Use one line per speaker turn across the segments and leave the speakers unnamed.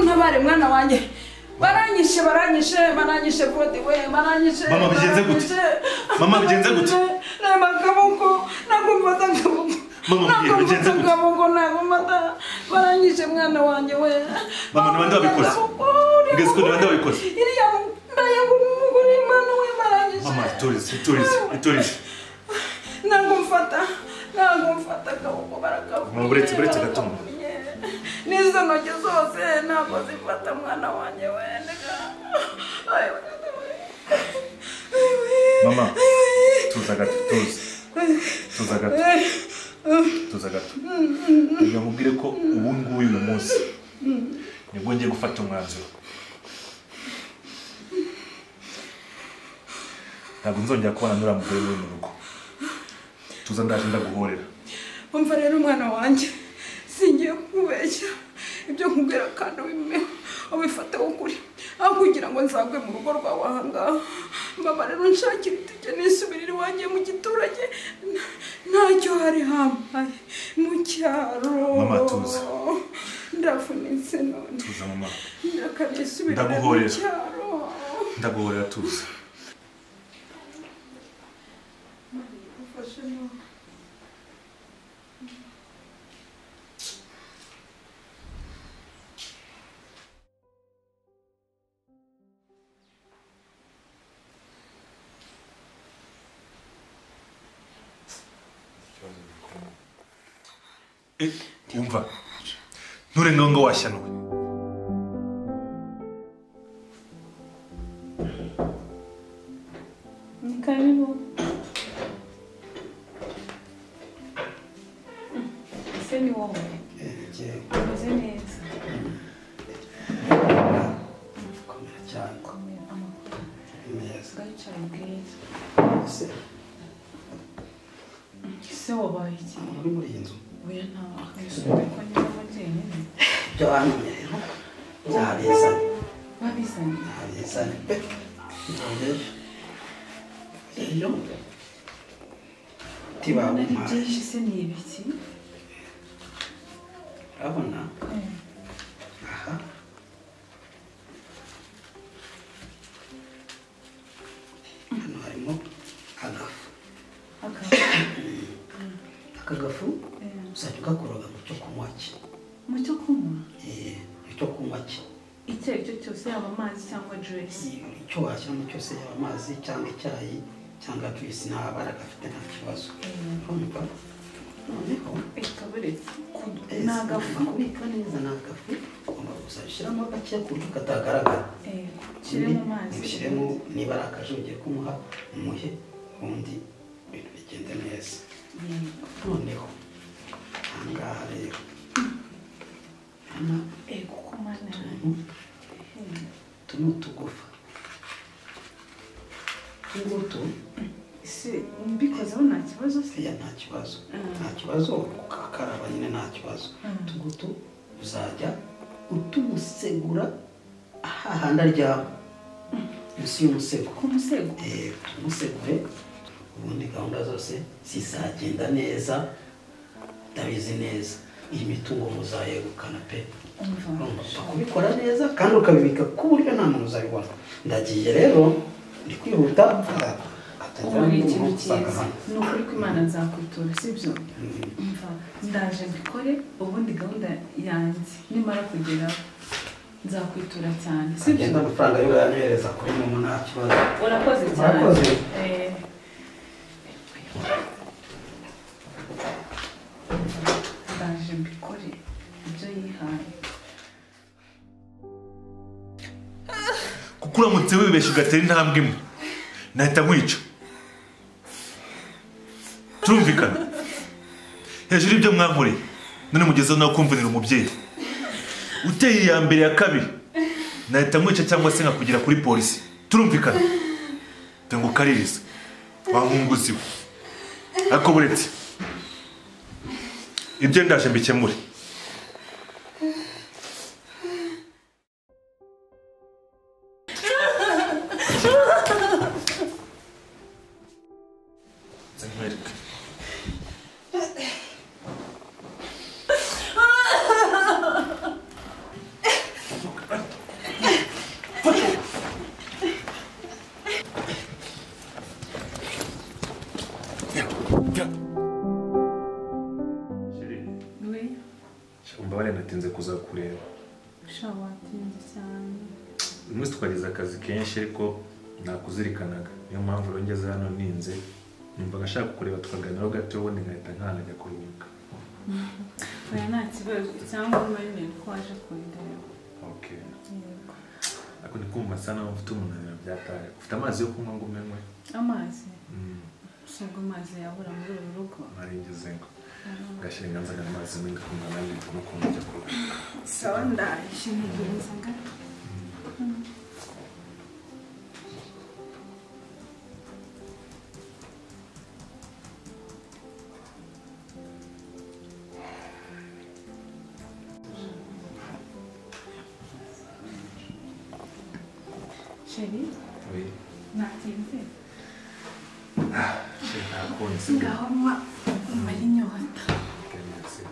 ntware mwana wanjye baranyishe baranyishe baranyishe kode we baranyishe
Mama, bigenze gute? Mama, bigenze gute?
nema akaboko nagumfata akaboko
Mama,
nagumfata
bigenze gute?
akaboko nagumfata baranyishe mwana wanjye we
Mama, ni bande babikoze? Mbese ko ni bande babikoze?
iriya ndayagumugura imana we baranyishe
mama iturize iturize iturize
nagumfata nagumfata akaboko barakavuye
Mama, uretse- uretse gatumba.
n'izo ntoki zose ntabwo zifata mwana wanjye wendega
mama tuza gato tuza tuza gato tuza gato reka nkubwire ko ubu ngubu uyu munsi nibwo ngiye gufata umwanzuro ntabwo nzongera kubana n'uriya mugore uri mu rugo tuza ndaje ndaguhorera
umva rero umwana wanjye singiye kukubeshya ibyo nkubwira kandi ubimeho ubifate ukuri aho kugira ngo nzagwe mu rugo rwawe ahangaha mbaba rero nshakira itike nisubirire iwanjye mu giturage nta- ntacyo hari hambaye mu cyaro
Mama, tuza.
ndavunitse none
tuza mama
reka nisubirire mu
Ndaguhorera.
cyaro
ndaguhorera tuza Eh, umva nturenga ngo washyanuwe
Karibu. Ese ni wowe. Umeze neza.
komera cyane
Komera amaguru.
neza
Gacaro bwiza.
ese
Ese wabaye iki?
umuntu uri muri iyi nzu
Oya nta wakwisubira ko niba jyenyine.
ibyo wantumye rero byabizanye
Babizanye.
byabizanye pe ngejeje rero
Nari
ntibawumpaye
byinshi se ni ibiki?
urabona aha hano harimo agafu
Akaba.
aka gafu uzajya ugakoroga mu cyo kunywa cye
Mu cyo kunywa.
Eh, mu cyo kunywa cye
Icyo ari cyo cyose yaba amazi cyangwa juice.
icyo washyiramo cyose yaba amazi cyangwa icyayi cyangwa juice nta bara gafite nta kibazo urumva noneho
Ikaburetse.
eh,
Ni agafu.
kubika neza ni agafu ugomba gusa ushyiramo gake ku buryo katagaragara
Eh, Ushyire mu mazi.
ushyiremo niba ari akaje ugiye kumuha umuhe ubundi ibintu bigende neza
Yego.
noneho ahangaha rero hano
Eh, kuko mana yanjye.
utuntu utu ni utugufa utungutu
Se mbikozeho nta kibazo se
iriya nta kibazo
Mm.
nta kibazo ukakaraba nyine nta kibazo
Mm.
utugutu uzajya utumusegura hahanda ryawe munsi y'umusego
ku musego
Eh, tumusegure ubundi gahunda zose zizagenda neza ndabizi neza iyi mitungo muzayegukana pe
umva
urumva kubikora neza kandi ukabibika ku buryo nta muntu uzabibona ndagiye rero ndi kwihuta
ubu ni ikintu cyiza ni ukuri ko imana nzakwitura sibyo umva ndaje mbikore ubundi gahunda yanjye nimara kugeraho nzakwitura cyane sibyo
agenda amafaranga yo yanyohereza kuri momo nta kibazo
urakoze cyane
Urakoze.
Eh, ndaje mbikore ibyo yihaye
kuko uramutse wibeshye ugatera intambwe imwe nahita nkwica turumvikana hejuru y'ibyo mwankoreye none mugezeho nawe kumvunira umubyeyi uteye iya mbere ya kabiri nahita nkwica cyangwa se nkakugera kuri polisi turumvikana dore ngo ukaririza wankunguzi we ariko buretse ibyo ndaje mbikemure nkwereke umbabarire natinze kuza kureba
ushobora watinze cyane
uyu munsi twagize akazi kenshi ariko nakuzirikanaga niyo mpamvu rero ngeze hano ninze numvaga ashaka kukureba tukaganiraho gato ubundi nkahita nkanajya kuruhuka
oya nta kibazo cyangwa umenyere ko waje kundeba
okay ariko ndikumva asa naho mfite umunaniro byataye ufite amazi yo kunywa ngo umenywe
amazi
Mm,
usabwa amazi yabura muri uru rugo
nari ngeze ngo ngashyira inganzagana amazi menshi kumva nanjye ndimo kumva njya kuruhuka
sawa ndaje ntegereza gato sheri
oye
natinze
sheri ntakunze
ngaho nywa umara inyota
Kenesi.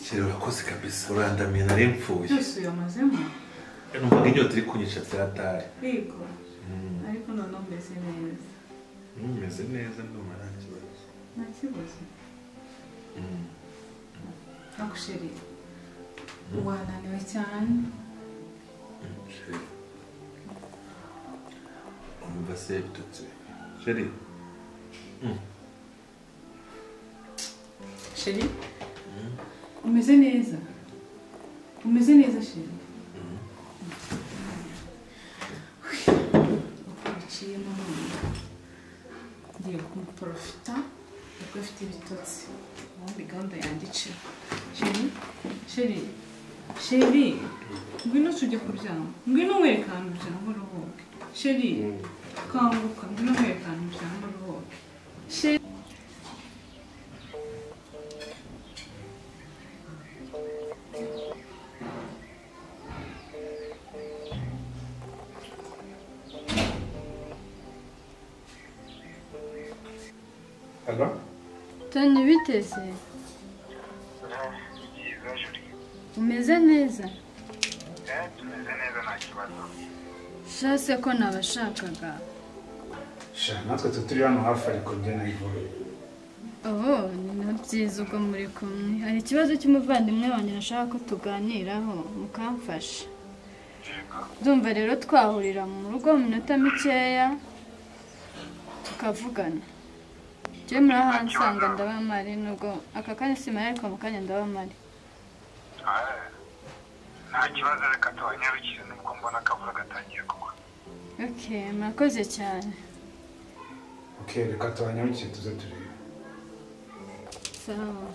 Sheri urakoze kabisa urandamiye nari mfuye
byose uyamazemo
numvaga inyota iri kunyica byataye
yego
Mm,
ariko noneho mbese neza
numeze neza ndumva nta kibazo
nta kibazo
Mm.
nagusheri wananiwe cyane
Sheri umva se bitutse Sheri
sheri umeze neza umeze neza sheri uko biciyemo none ngiye kumuporofita kuko afite ibitotsi ubundi gahunda yandiciwe sheri sheri sheri ngwino tujya kuryama ngwino nkwereka ahantu uryama uruhuke sheri kanguka ngwino nkwereka ahantu uryama uruhuke sheri
toni biteze
byiza juri
umeze neza
tumeze neza nta kibazo
shase ko nabashakaga
sha natwe tu turi hano hafi ariko njye nayivuga
oho ni na byiza ubwo muri kumwe hari ikibazo cy'umuvandimwe wanjye nashaka ko tuganiraho mukamfasha ndumva rero twahurira mu rugo mu minota mikeya tukavugana njyewe murahansanga ndabamari nubwo aka kanya simari ariko mu kanya ndabamari
nta kibazo reka tubanyarukire nubwo mbona akavura gatangiye kugwa
ok murakoze cyane
ok reka tubanyarukire tuze turebe
sawa